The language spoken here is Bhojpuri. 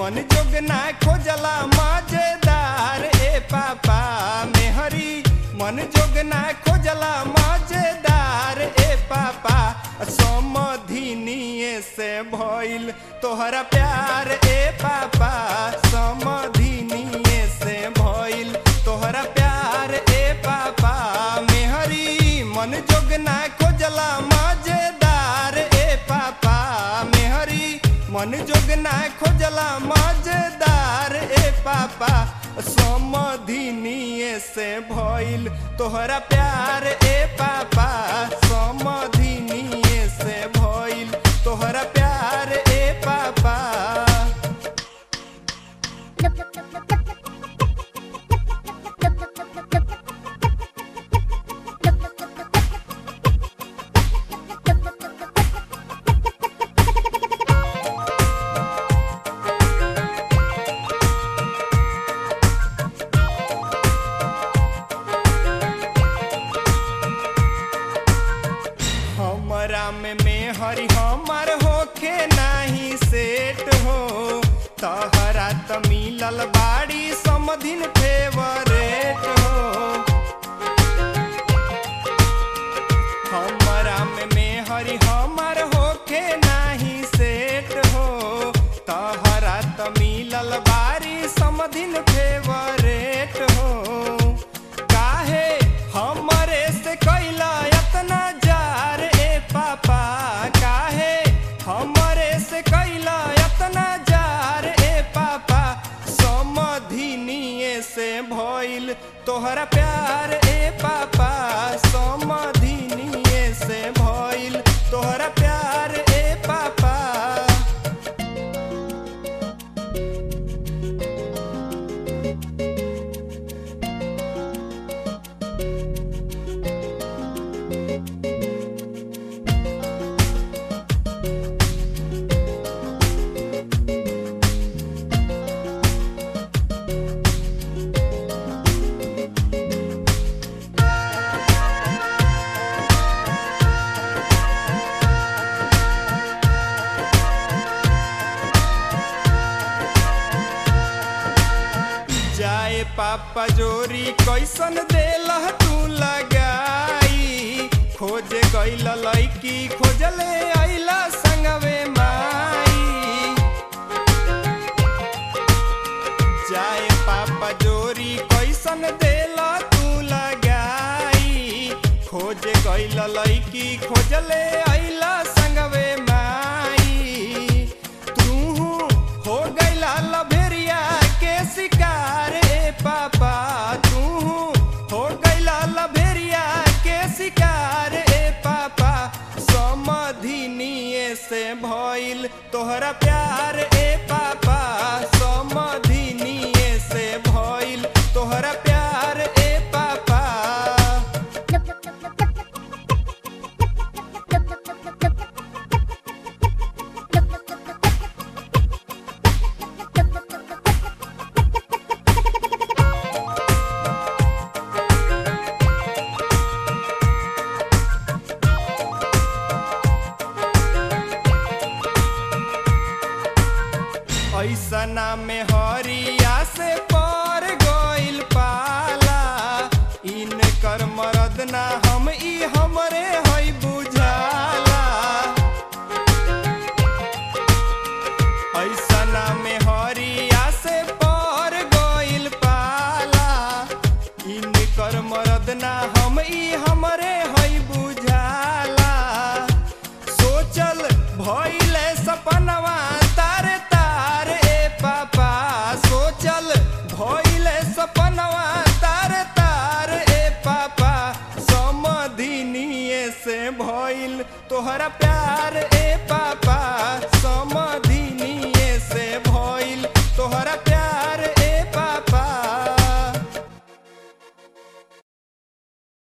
मन जोग ना खोजला मजेदार ए पापा मेहरी मन जोग ना खोजला मजेदार ए पापा समधिनिए से भइल तोहरा प्यार ए पापा समधिनिए से भइल तोहरा प्यार ए पापा मेहरी मन जोग ना खोजला मजेदार ए पापा मेहरी मन जोग ना खोजला मजेदार ए पापा समधिनिए से भइल तोहरा प्यार ए पापा समधिनिए से भइल तोहरा प्यार ए पापा हमरा में मेहरी हमर होखे नाही सेट हो तहरा त मिलल बाड़ी समधिन फेवरेट हो हमरा में मेहरी हमर होखे नाही सेट हो तहरा त मिलल बाड़ी समधिन फेवरेट हो काहे हमरे से कैला एतना जार ए पापा काहे हमरे से कैला एतना जार ए पापा समधिनिए से भइल तोहरा प्यार ए पापा समधिनिए से भइल तोहरा प्यार ए पापा जाए पापा जोरी कैसन देला तू लगाई खोजे गइल लैकी खोजले आइला संगवे माई जाए पापा जोरी कैसन देला तू लगाई खोजे गइल लैकी खोजले आइला संगवे माई तू हो गइला लभेरिया के शिकार ए पापा तू हो गइला लभेरिया के शिकार ए पापा समधिनिए से भइल तोहरा प्यार ए पापा समधिनिए से भइल तोहरा प्यार ए पापा ऐसना में हरिया से पर गइल पाला इनकर मरद ना हम ई हमरे हई बुझाला ऐसना में हरिया से पर गइल पाला इनकर मरद ना हम ई हमरे हई बुझाला सोचल भइले सपनवा तारे तार ए पापा सोचल भइले सपनवा तारे तार ए पापा समधिनिए से भइल तोहरा प्यार ए पापा